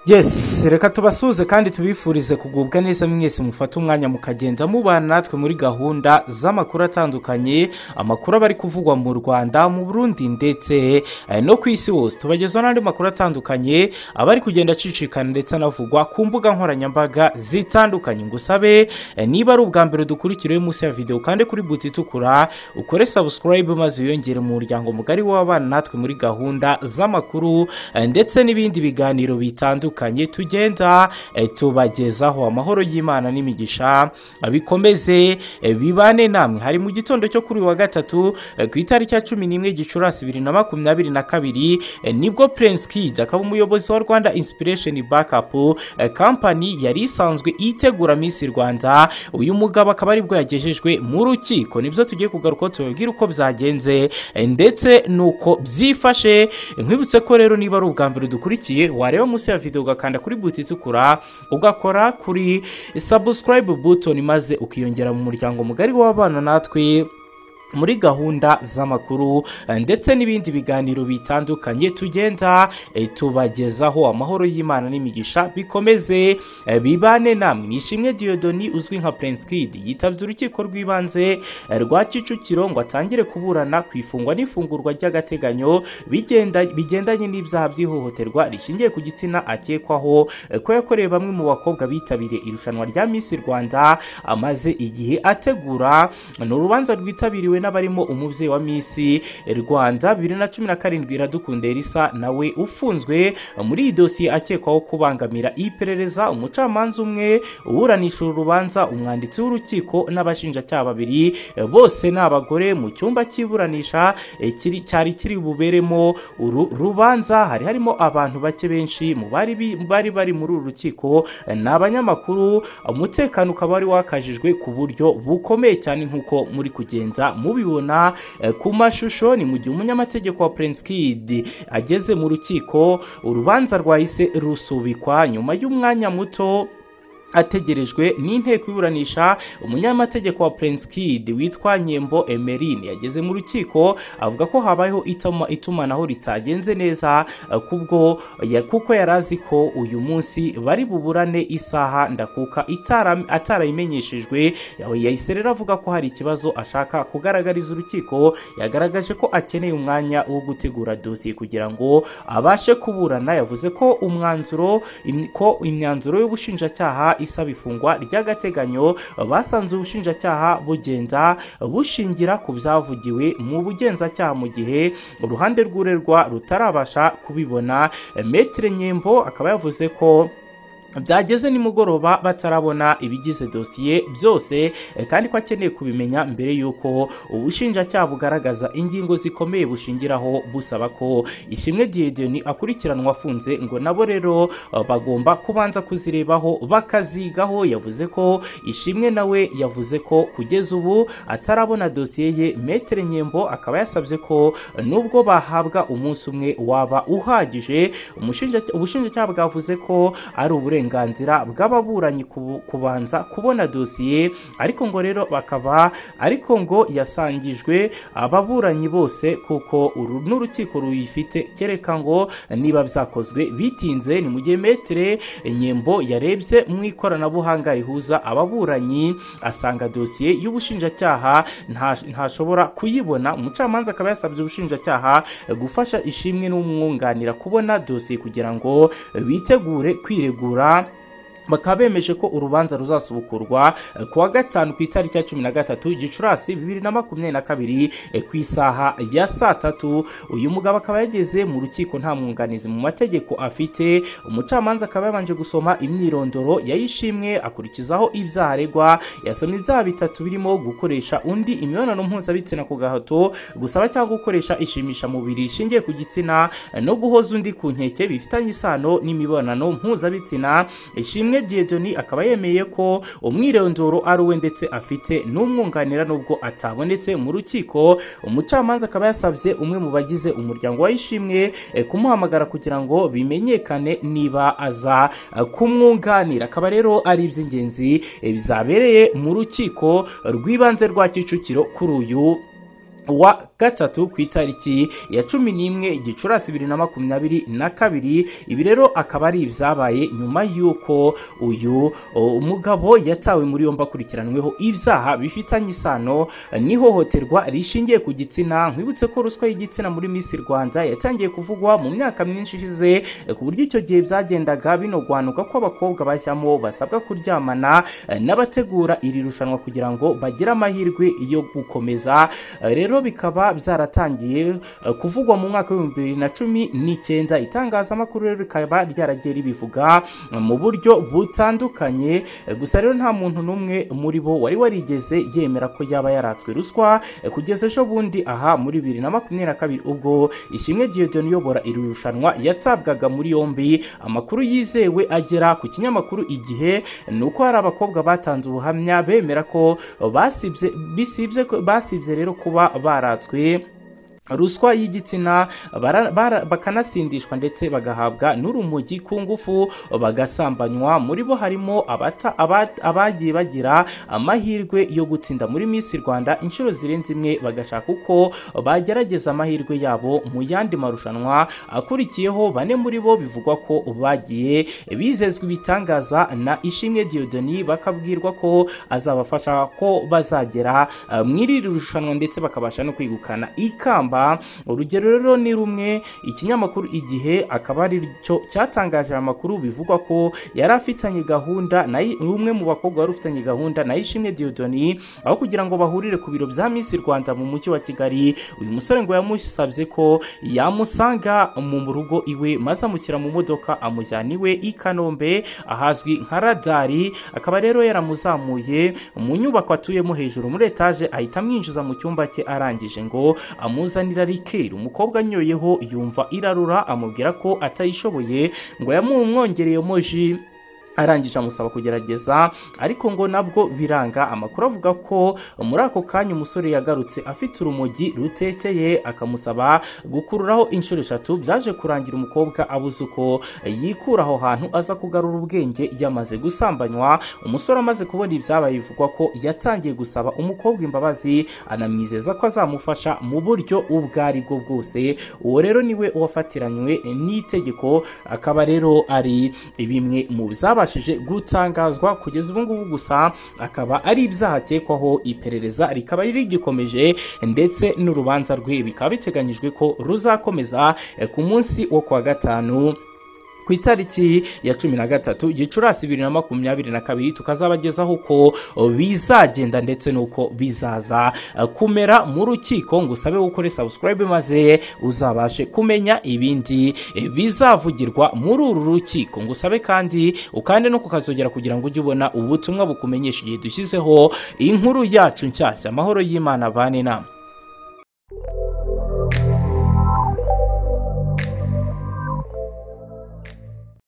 yesi reka tubasuze kandi tubifurize kugubwa neza mwese mufate umwanya mukagenda mubana natwe muri gahunda z'amakuru atandukanye amakuru aba ari kuvugwa mu rwanda mu burundi ndetse eh, no ku isi hose tubagezaho n'andi makuru atandukanye aba ari kugenda acicikana ndetse anavugwa ku mbuga nkoranyambaga zitandukanye ngo usabe eh, niba ari ubwa mbere dukurikiriye munsi ya videwo kandi kuri buti itukura ukore sabusikarayibu maze wiyongere mu muryango mugari w'abana natwe muri gahunda z'amakuru eh, ndetse n'ibindi biganiro bitandukanye tugenda eh, tubagezaho amahoro y'imana n'imigisha eh, bikomeze eh, bibane namwe hari mu gitondo cyo kuri uyu wa gatatu eh, ku itariki ya cumi n'imwe gicurasi bibiri na makumyabiri na kabiri eh, nibwo prince kid akaba umuyobozi wa rwanda inspiration backup eh, company yari isanzwe itegura miss rwanda uyu mugabo akaba aribwo yagejejwe mu rukiko nibyo tugiye kugaruka tubabwira uko byagenze eh, ndetse nuko byifashe nkwibutse ko rero niba ari ubwa mbere dukurikiye wareba munsi ya video ugakanda kuri buti itukura ugakora kuri subscribe button maze ukiyongera mu muryango mugari w'abana natwe muri gahunda z'amakuru eh, ndetse n'ibindi biganiro bitandukanye tugenda eh, tubagezaho amahoro y'imana n'imigisha bikomeze eh, bibane namwe nishimwe diyodoni uzwi nka prince kid yitabye urukiko rw'ibanze eh, rwa kicukiro ngo atangire kuburana ku ifungwa n'ifungurwa ry'agateganyo bigenda- bigendanye n'ibyaha by'ihohoterwa rishingiye ku gitsina akekwaho eh, ko yakorewe bamwe mu bakobwa bitabiriye irushanwa rya miss rwanda amaze igihe ategura ni urubanza rwitabiriwe n'abarimo umubyeyi wa misi rwanda bibiri na cumi na karindwi iradukunda elisa nawe ufunzwe muri iyi dosiye akekwaho kubangamira iperereza umucamanza umwe uburanisha uru rubanza umwanditsi w'urukiko n'abashinjacyaha babiri bose ni abagore mu cyumba cy'iburanisha eh, kiri- cyari kiri buberemo uru rubanza hari harimo abantu bake benshi mu bari bi- bari bari muri uru rukiko eh, ni abanyamakuru umutekano ukaba wari wakajijwe ku buryo bukomeye cyane nk'uko muri kugenda mubibona eh, ku mashusho ni mu gihe umunyamategeko wa prince kid ageze mu rukiko urubanza rwahise rusubikwa nyuma y'umwanya muto ategerejwe n'inteko iburanisha umunyamategeko wa prince kid witwa nyembo emerine yageze mu rukiko avuga ko habayeho itama- itumanaho ritagenze neza eh, kubwo ya- kuko yari azi ko uyu munsi bari buburane isaha ndakuka itara- atarayimenyeshejwe yawe yahise rero avuga ko hari ikibazo ashaka kugaragariza urukiko yagaragaje ko akeneye umwanya wo gutegura dosiye kugira ngo abashe kuburana yavuze ko umwanzuro im- ko imyanzuro y'ubushinjacyaha isaba ifungwa ry'agateganyo basanze ubushinjacyaha bugenda bushingira ku byavugiwe mu bugenzacyaha mu gihe uruhande rw'urerwa rutarabasha kubibona metere nyembo akaba yavuze ko byageze nimugoroba batarabona ibigize dosiye byose eh, kandi ko akeneye kubimenya mbere y'uko ubushinjacyaha bugaragaza ingingo zikomeye bushingiraho busaba ko ishimwe diyedeni akurikiranwa afunze ngo nabo rero eh, bagomba kubanza kuzirebaho bakazigaho yavuze ko ishimwe nawe yavuze ko kugeza ubu atarabona dosiye ye metere nyembo akaba yasabye ko eh, nubwo bahabwa umunsi umwe waba uhagije umushinjac- ubushinjacyaha bwavuze ko ari uburenganzira bw'ababuranyi kubu- kubanza kubona dosiye ariko ngo rero bakaba ariko ngo yasangijwe ababuranyi bose kuko uru n'urukiko ruyifite kereka ngo niba byakozwe bitinze ni mu gihe metere nyembo yarebye mu ikoranabuhanga rihuza ababuranyi asanga dosiye y'ubushinjacyaha nta- ntashobora kuyibona umucamanza akaba yasabye ubushinjacyaha gufasha ishimwe n'umwunganira kubona dosiye kugira ngo bitegure kwiregura bakaba bemeje ko urubanza ruzasubukurwa eh, ku wa gatanu ku itariki ya cumi na gatatu gicurasi bibiri na makumyabiri na kabiri eh, ku isaha ya saa tatu uyu mugabo akaba yageze mu rukiko nta mwunganizi mu mategeko afite umucamanza akaba yabanje gusoma imyirondoro yayishimwe akurikizaho ibyaha aregwa yasoma ibyaha bitatu birimo gukoresha undi imibonano mpuzabitsina ku gahato gusaba cyangwa gukoresha ishimishamubiri rishingiye ku gitsina eh, no guhoza undi ku nkeke bifitanye isano n'imibonano mpuzabitsina ishimwe diyedoni akaba yemeye ko umwirondoro ari uwe ndetse afite n'umwunganira nubwo atabonetse mu rukiko umucamanza akaba yasabye umwe mu bagize umuryango wa ishimwe eh, kumuhamagara kugira ngo bimenyekane niba aza eh, kumwunganira akaba rero ari iby'ingenzi eh, bizabereye mu rukiko rw'ibanze rwa kicukiro kuri uyu wa gatatu ku itariki ya cumi n'imwe gicurasi bibiri na makumyabiri na kabiri ibi rero akaba ari ibyabaye nyuma y'uko uyu o, mugabo yatawe muri yombi akurikiranyweho ibyaha bifitanye isano n'ihohoterwa rishingiye ku gitsina nkwibutse ko ruswa y'igitsina muri Miss Rwanda yatangiye kuvugwa mu myaka myinshi ishize eh, ku buryo icyo gihe byagendaga binogwanuka ko abakobwa bashyamo basabwa kuryamana eh, n'abategura iri rushanwa kugira ngo bagire amahirwe yo gukomeza Eh, rero bikaba byaratangiye eh, kuvugwa mu mwaka w'ibihumbi bibiri na cumi n'icyenda itangazamakuru rero rikaba ryaragiye ribivuga eh, mu buryo butandukanye Eh, gusa rero nta muntu n'umwe muri bo wari warigeze yemera ko yaba yaratswe ruswa Eh, kugeza ejo bundi aha muri bibiri na makumyabiri na kabiri ubwo ishimwe diyodoni uyobora iri rushanwa yatabwaga muri yombi amakuru yizewe agera ku kinyamakuru igihe ni uko hari abakobwa batanze ubuhamya bemera ko basibye bisibye ko- basibye rero kuba baratswe ruswa y'igitsina bara- bara- bakanasindishwa ndetse bagahabwa n'urumogi ku ngufu bagasambanywa muri bo harimo abata- aba- abagiye bagira amahirwe yo gutsinda muri Miss Rwanda inshuro zirenze imwe bagashaka uko bagerageza amahirwe yabo mu yandi marushanwa akurikiyeho bane muri bo bivugwa ko bagiye bizezwa ibitangaza na Ishimwe Dieudonne bakabwirwa ko azabafasha ko bazagera eh, muri iri rushanwa ndetse bakabasha no kwigukana ikamba urugero rero ni rumwe ikinyamakuru igihe akaba ari cyo cyatangaje aya makuru bivugwa ko yari afitanye gahunda na umwe mu bakobwa wari ufitanye gahunda na Ishimwe Dieudonne aho kugira ngo bahurire ku biro bya Miss Rwanda mu mujyi wa Kigali uyu musore ngo yamusabye ko yamusanga mu rugo iwe maze amushyira mu modoka amujyana iwe i Kanombe ahazwi nka radari akaba rero yaramuzamuye mu nyubako atuyemo hejuru muri etaje ahita amwinjiza mu cyumba cye arangije ngo amuzanira rikeri umukobwa anyoyeho yumva irarura amubwira ko atayishoboye ngo yamumwongereyemo ji arangije amusaba kugerageza ariko ngo nabwo biranga amakuru avuga ko muri ako kanya umusore yagarutse afite urumogi rutekeye akamusaba gukururaho inshuro eshatu byaje kurangira umukobwa abuze uko yikura aho hantu aza kugarura ubwenge yamaze gusambanywa umusore amaze kubona ibyabaye bivugwa ko yatangiye gusaba umukobwa imbabazi anamwizeza ko azamufasha mu buryo ubwo ari bwo bwose uwo rero niwe wafatiranywe n'itegeko akaba rero ari bimwe mu byabashije gutangazwa kugeza ubu ngubu gusa akaba ari ibyaha akekwaho iperereza rikaba rigikomeje ndetse n'urubanza rwe bikaba biteganyijwe ko ruzakomeza eh, ku munsi wo kuwa gatanu ku itariki ya cumi na gatatu gicurasi bibiri na makumyabiri na kabiri tukazabagezaho uko bizagenda ndetse n'uko bizaza eh, kumera mu rukiko ngo usabe gukora subscribe maze uzabashe kumenya ibindi eh, bizavugirwa muri uru rukiko ngo usabe kandi ukande no kukazogera kugira ngo ujye ubona ubutumwa bukumenyesha igihe dushyizeho inkuru yacu nshyashya amahoro y'imana bane inama